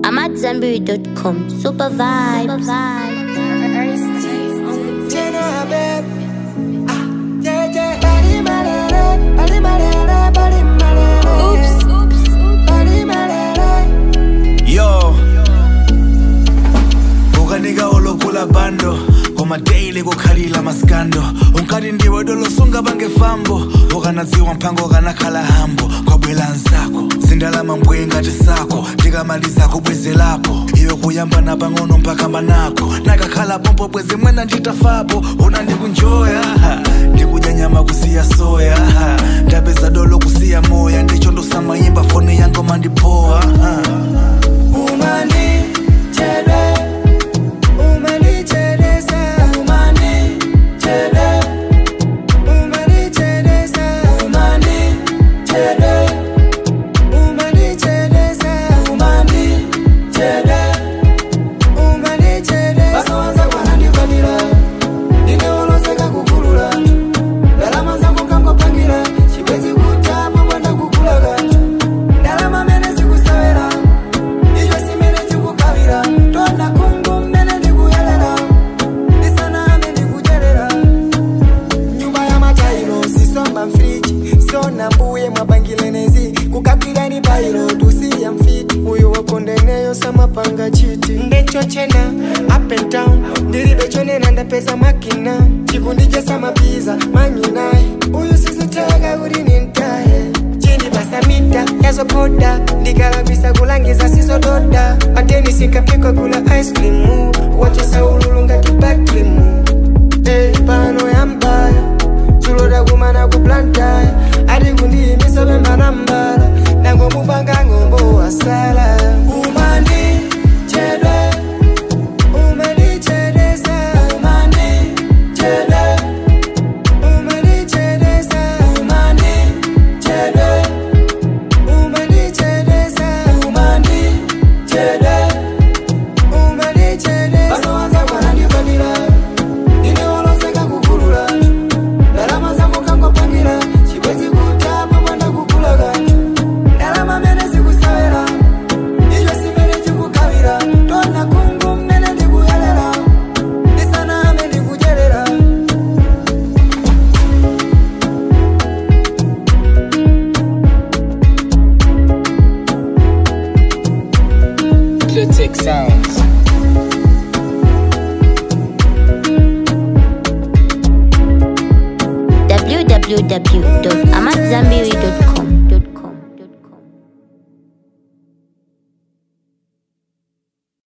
I'm at Zenberry.com. Super vibes. yo ukanika olokula bando komadeyile kukhalila maskando unkati ndiwe dolosunga bangefambo ukanadziwa mphango kanakhala hambo kwabwela nsako zindalama mbwe ngati sako ndikamaliza kubwezelapo iwe kuyamba na pang'ono mpakamba nako nakakhala pompo bwezi mwena nditafapo una ndikunjoya ndikudya nyama kusiya soya ndapeza dolo kusiya moya ndicho ndosamayimba foni yango mandipoa Umani chede, umani chede sa, umani chede, umani chede sa, umani chede, umani chede sa, umani chede, umani chede. Basawanza kwanandikwatira, ndineoloseka kukulula, ndalama zangu kangopangira, chibwezi kutapo kwenda kukula kanthu, ndalama mene zikusawera iyo simene chikukavira tonda kungu mmene ndikuyelera ndisaname ndikucherera nyumba ya matairo sisomba mfriji sona mbuye mwabangilenezi kukapirani pairo tusiya mfiti uyu wakondeneyo samapanga chiti ndechochena up and down ndilibe chonena ndapeza makina chikundije samapiza manyinayi uyu siziteka kuti nintaye chini pasamita yazopoda ndikalabisa kulangiza sizododa pateni sinkapikwa kula ice cream wachisaululu ngati bakrimu hey, pano yambaya tuloda kumana kuplantaya ati kundiyimisa pembana mbala nangomupanga ng'ombo wasala umani chedwe umani chedesa umani chedwe umani chedesa umani chedwe umani chedesa umani chedwe umani chedesa panowanza kwanandikwanira ndineoloseka kukulula ndalama zangu kangopangira chibwezi kutapo mwanda kukula kanthu ndalama mene zikusawera iyo simene chikukavira tona kungu mmene ndikuyelera ndisaname ndikucherera Clitic Sounds. www.amatzambiri.com.